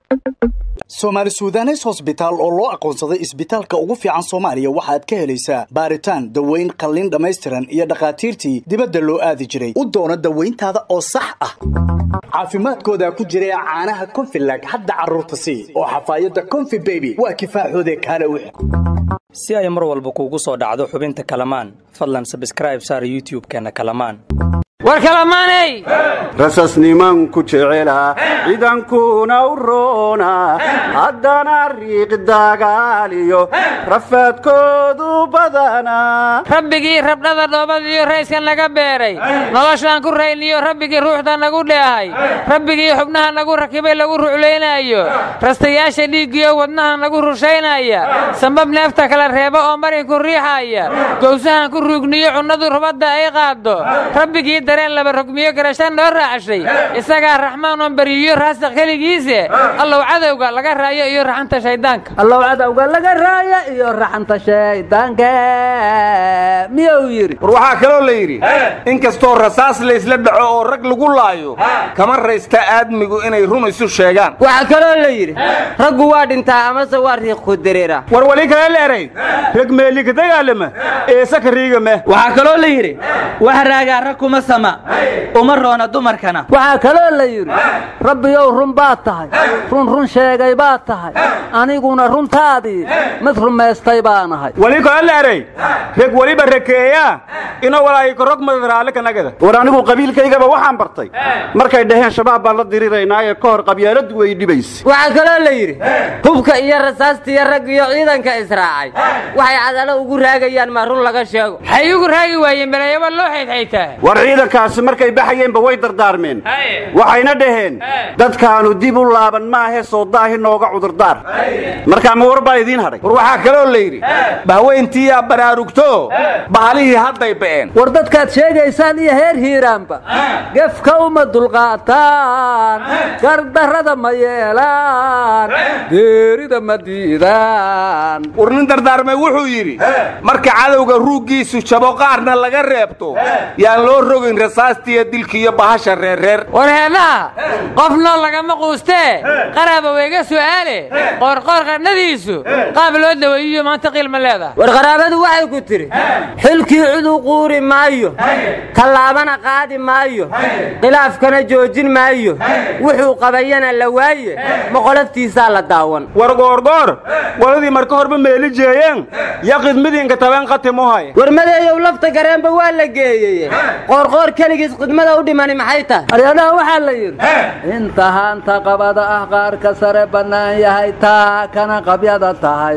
soomaali suudanes hosbitaal oo loo aqoonsaday isbitaalka ugu fiican soomaaliya waxaad ka helaysaa baaritaan daweyn qalliin dhammaystiran iyo dhakhaatiirtii dibadda loo aadi jiray u doono dawayntaada oo sax ah caafimaadkooda ku jira caanaha konfilag hadda carruurta sii oo xafaayadda konfi beby waa kifaaxoode kaale wix si ay mar walba kuugu soo dhacdo xubinta kalamaan fadlan sabskraib saar youtub-keenna kalamaan war kalamaaney rasasnimanku jecela ciidankuna u roona haddana riiq dagaaliyo rafaadkoodu badana rabbigii rabdhada dhoobadiiyo rayskan naga beeray noloshaan ku rayniyo rabbigii ruuxda nagu dheehay rabbigii xubnaha nagu rakibay lagu ruclaynaayo rastayaasha dhiiggiyo wadnaha nagu rushaynaya sambab neefta kala reeba oo marinku riixaya gowsahan ku ruugniyo cunnadu rubadda ay qaaddo rabbigii dareen laba rogmiyo garasha noo raacashay isagaa raxmaan oon beriyo raasiq keligiise allow cadowga laga raayo iyo raxanta shayddaanka allow cadowga laga raaya iyo raxanta shayddaanka miyuu yidhi war waxaa kaloo la yidhi inkastoo rasaas laysla dhaco oo rag lagu laayo kama raysta aadmigu inay run isu sheegaan waxaa kaloo la yidhi raggu waa dhintaa amase waa riiq ku diriira war wali kale leeray rag meelika dagaalama eesa ka riigame waxaa kaloo la yidhi wax raagaa rag kuma sama uma roona dumarkana waxaa kaloo la yidhi rabbiyow run baad tahay run run sheegay baad tahay aniguna runtaadii mid rumaystay baanahay wali kale leeray reg weliba rakeeya inoo walaayiko rog madaraale kanagada war anigu qabiilkaygaba waxaan bartay markay dhaheen shabaab baan la diriraynaaye ka hor qabyaaladu way dhibayse waxaa kaloo la yidhi hubka iyo rasaastiiyo rag iyo ciidanka israacay waxay cadalo ugu raagayaan maa run laga sheego waxay ugu raagi waayeen balaayaba loo xaydxaytaa war ciidankaasi markay baxayeenba way dardaarmeen waxayna dhaheen dadkaanu dib u laaban maahe soo daahi nooga cudurdaar markaa ma war baa idiin hadhay war waxaa kaloo la yidhi bahweyntiiyaa baraarugto bahalihii hadday ba'een war dadkaad sheegaysaan iyo heer hiiraanba gefka uma dulqaataan gardarrada ma yeelaan geerida ma diidaan war nin dardaarmay wuxuu yidhi marka cadowga ruuggiisu jabo qaarna laga reebto yaan loo rogin rasaastiiyo dilkiiyo bahasha reerreer war heedhaha qof nool lagama quustee qaraaba weyga su'aale qoorqoor qadhadiisu qaab loo daweeyiyo maanta qiilma leedaha war qaraabadu waxay ku tidhi xilkii cuduu quuri maayo tallaabana qaadi maayo khilaafkana joojin maayo wuxuu qabayana la waaye moqolaftiisaa la daawan war goorgoor waladii marka horba meeli jeeyeen yaqid midinka tabeen qatimuhay war madeeyow lafta gareenba waa la geeyey qoorqoor keligiis khidmada u dhimani maxay tahay aryadaha waxaa la yidhi inta haanta qabada ah qaarka sare bannaan yahay taa kana qabyada tahay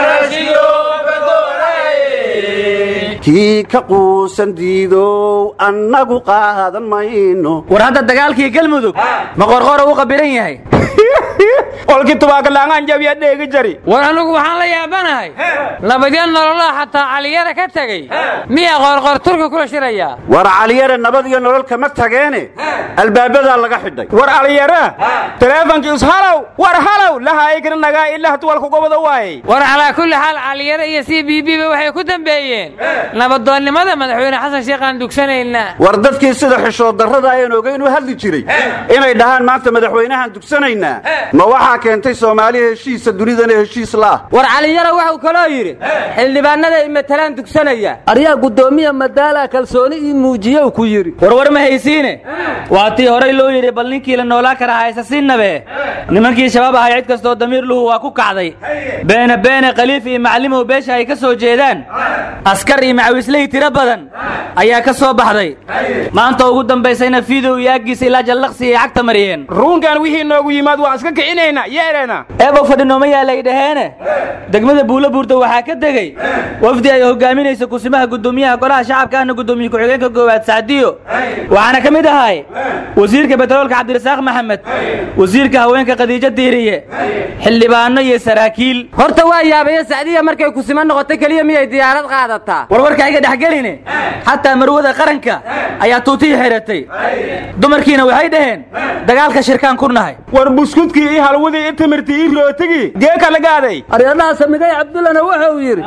kii ka quusan diidow annagu qaadan mayno war hadda dagaalkii galmudug ma qorqora u qabilan yahay olkii tubaakalaangaan jabiya dheegi jari war anugu waxaan la yaabanahay nabadyo nololaa xataa caliyara ka tegey miyaa qoorqoor turka kula shirayaa war caliyare nabad iyo nolol kama tageene albaabadaa laga xidhay war aliyara taleefonkii ishalow war halow lahaayikna nagaa ilahtuwalkugobada waayey war calaa kulli xaal caliyare iyo c b b ba waxay ku dambeeyeen nabadoonnimada madaxweyne xasan sheekhaan dugsanaynaa war dadkii sida xishood darrada ayaan ogeyn u hadli jiray inay dhahaan maanta madaxweynahan dugsanaynaa ma waxaa keentay soomaaliya heshiisa dunidana heshiis la'ah war caliyara wuxuu kaloo yidhi xildhibaanada i matalaan dugsanaya aryaa guddoomiya madaala kalsooni ii muujiyow ku yidhi warwar ma haysiine waa tii horay loo yidhi bal ninkii la noolaa kara haysa sinnabe nimankii shabaab ahay cid kastoo damiir luhu waa ku kacday beene beene khaliif iyo macallimow beesha ay ka soo jeedaan askar iyo macawisley tiro badan ayaa ka soo baxday maanta ugu dambaysayna fiidow iyo aggiisa ilaa jallaqsi ay cagta mariyeen ruunkan wixii noogu yimaad waan iska kicinaynaa yeedhana eebow fadhinooma yaalay dhaheene degmada buulo buurta waxaa ka degey wafdi ay hogaaminaysa kusimaha guddoomiyaha golaha shacabka ahna guddoomiye ku-xigeenka goowaad sacdiyo waxaana ka mid ahay wasiirka betroolka cabdirasaaq maxamed wasiirka haweenka khadiijo diiriye xildhibaano iyo saraakiil horta waa yaabaye sacdiya markay kusima noqoto keliya miyay diyaarad qaadataa warwarka iga dhexgeline xataa marwada qaranka ayaa tuutihii xiratay dumarkiina waxay dhaheen dagaalka shirkaan ku nahay war buskudkii burkii ii halwadii i timirtii ii rootigii geeka lagaaday aryadaha samigay cabdullana wuxuu yidhi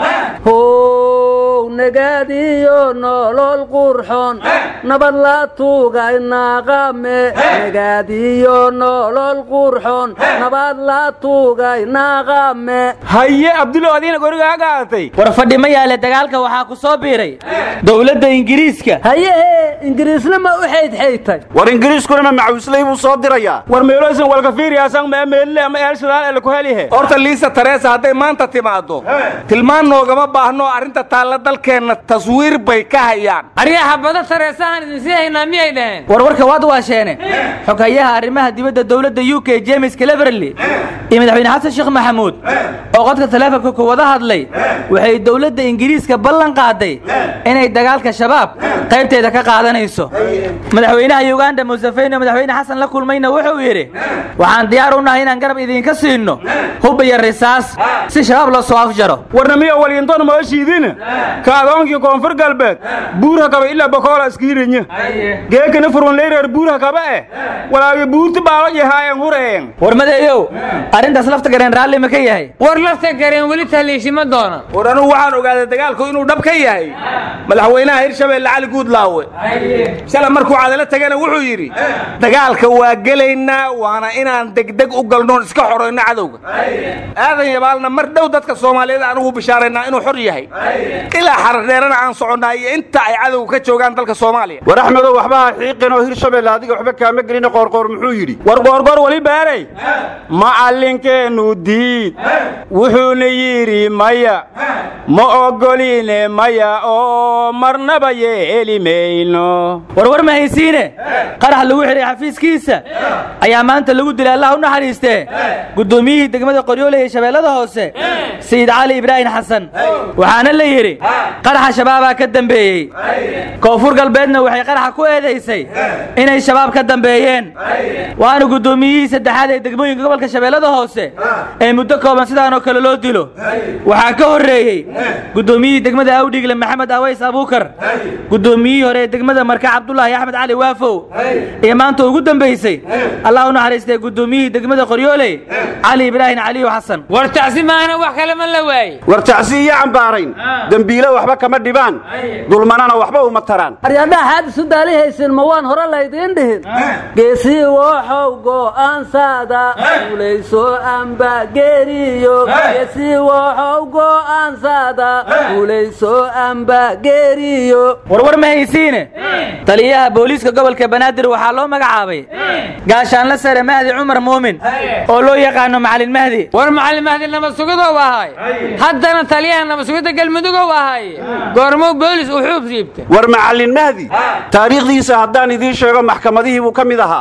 how nagaadiyo nolol qurxoon nabad la tuugay naaqame nagaadiyo nolol qurxoon nabad la tuugay naaqame haye abdulla adiina gorigaa gaadatay war fadhi ma yaale dagaalka waxaa ku soo biiray dowladda ingiriiska hayehe ingiriisna ma u xaydxaytay war ingiriiskuna ma macawisley buu soo dirayaa war meeloysan walkafiiriyaasan ma meelile ama eelshadaal ele ku helihe horta liisa tareesa hadday maanta timaaddo tilmaan noogama baahno arrinta taalla dalkeenna taswiir bay ka hayaan aryaha bada tareesahan idinsii haynaa miyay dhaheen warwarka waad waasheene xogayaha arrimaha dibadda dowladda u k james cleverly iyo madaxweyne xasan sheekh maxamuud oo qodka taleefonka ku wada hadlay waxay dowladda ingiriiska ballan qaaday inay dagaalka shabaab qaybteeda ka qaadanayso madaxweynaha yuganda musafeyne oo madaxweyne xasan la kulmayna wuxuu yidhi waxaan diyaar u nahay inaan garab idinka siinno hub iyo risaas si shabaab loo soo afjaro warna miyo walyintoon mooshiidina ka adoonkii koonfur galbeed buurha kaba ilaa bokoola iskiirinya geekana furunleyreer buurha kaba eh walaagi buurti baalo yahaayeen hureyen warmadeeyow arrintaas lafta gareen raalli ma ka yahay war lafta gareen weli tahliishima doona war anugu waxaan ogaaday dagaalku inuu dhab ka yahay madaxweynaha hirshabeelle cali guudlaawe shalay markuu cadalo tagana wuxuu yidhi dagaalka waa gelaynaa waana inaan degdeg u galnoon iska xorayno cadowga aadan yabaalna mar dhow dadka soomaaliyeed aan ugu bishaaraynaa inuu xor yahay ilaa xaradheerana aan soconnaa iyo inta ay cadowga ka joogaan dalka soomaaliya war axmedow waxba ha xiiqin oo hirshabeelle adiga waxba kaama gelina qoorqoor muxuu yidhi war goorgoor weli beeray macallinkeennu diid wuxuuna yidhi maya ma oggoline maya oo marnaba yeeli mayno warwar ma haysiine qarax lagu xidhay xafiiskiisa ayaa maanta lagu dilay allah u naxariistee guddoomiyihii degmada qoryoole ee shabeellada hoose sayid cali ibraahim xasan waxaana la yidhi qaraxa shabaabaa ka dambeeyey koonfur galbeedna waxay qaraxa ku eedaysay inay shabaab ka dambeeyeen waana guddoomiyihii saddexaad ee degmooyinka gobolka shabeellada hoose ee muddo kooban sidaanoo kale loo dilo waxaa ka horreeyey guddoomiyihii degmada awdhigle maxamed aways abuukar guddoomiyihii hore ee degmada marka cabdulaahi axmed cali waafow iyo maanta ugu dambaysay allah u naxariistay guddoomiyihii degmada qoryooley cali ibraahim caliyo xasan war tacsi maahna wax kale ma la waaye war tacsi iyo cambaarayn dembiile waxba kama dhibaan dulmanana waxba uma taraan aryadhaha xaad isu daalihaysin ma waan hore laydiin dhihin geesii wooxow go'aansaada fulayso amba geeriyo geesii wooxow go'aansaada fulayso amba geeriyo warwar ma haysiine taliyaha booliiska gobolka banaadir waxaa loo magacaabay gaashaanla sare mahdi cumar muumin oo loo yaqaano macalin mahdi war macalin mahdi nabad sugidow ahay haddana taliyaha nabad sugidda galmudugow ahay goormow boolis uu xuub siibta war macallin mahdi taariikhdiisa haddaan idiin sheego maxkamadihii buu ka mid ahaa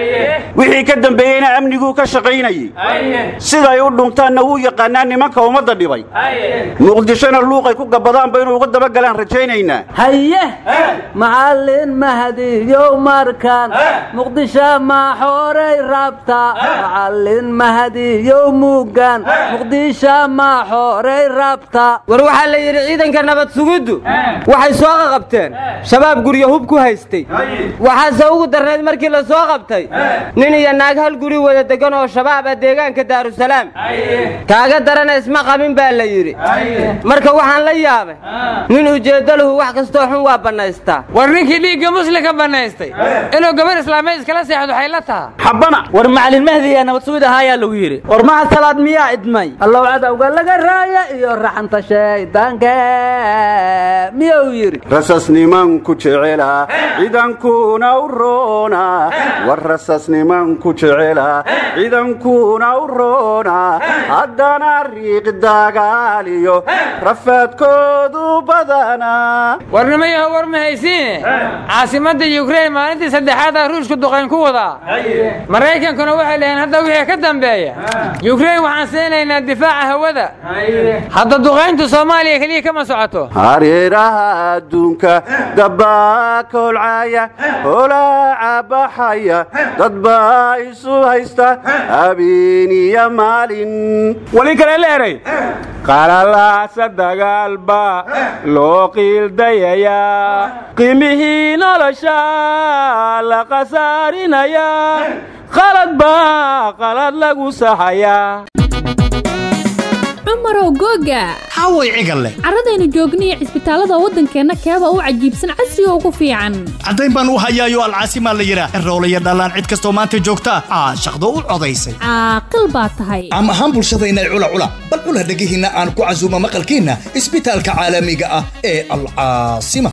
wixii ka dambeeyeyna amniguu ka shaqaynayey siday u dhuntaanna wuu yaqaanaa nimanka ummadda dhibay muqdishona luuqay ku gabbadaanba inuu uga dabagalaan rajaynaynaa haye macallin mahdiyow markan muqdisho maxoorey rabta macallin mahdiyow mugan muqdisho maxoorey rabta war waxaa la yidhi ciidanka nabad sugiddu waxay soo qaqabteen shabaab guryo hub ku haystay waxaase ugu darnayd markii la soo qabtay nin iyo naag hal guri wada degan oo shabaab ah deegaanka daarusalaam kaaga darana isma qabin baa la yidhi marka waxaan la yaabay nin ujeeddaluhu wax kastoo xun waa bannaystaa war ninkii dhiigga muslimka bannaystay inuu gabar islaameed iskala seexdo waxay la taha xabbana war macalin mahdi ee nabad sugid ahaayaa lagu yidhi war maha salaad miyaa idmay allow cadowga laga raaya iyo raxanta shaydaanka miyuu yidhi rasasnimanku jecela ciidankuna u roona war rasasnimanku jecela ciidankuna u roona haddana riiq dagaaliyo rafaadkoodu badana warnimayaho war ma haysiine caasimadda yukrain maalintii saddexaadaa ruushku duqayn ku wadaa maraykankuna waxay dhaheen hadda wixii ka dambeeya yukrain waxaan siinaynaa difaaca hawada hadda duqayntu soomaaliya keliya kama socoto hareeraha adduunka dabbaa ka holcaaya holaaca baxaya dad baa isu haysta habeen iyo maalin wali kale leeray qalalaasa dagaal baa loo qiildayayaa qiimihii nolosha la khasaarinayaa qalad baa qalad lagu saxayaa cumarow googa haway cigalle carradaynu joogniyo cisbitaallada waddankeenna keeba u cajiibsan casriga ugu fiican caddayn baan u hayaayo alcaasimaa la yidhaah eroolaya dhallaan cid kastoo maanta joogta caashaqdo u codaysay caaqil baa tahay caam ahaan bulshadayna cula cula bal cula dhegihiinna aan ku casuuma maqalkiinna isbitaalka caalamiga ah ee alcaasima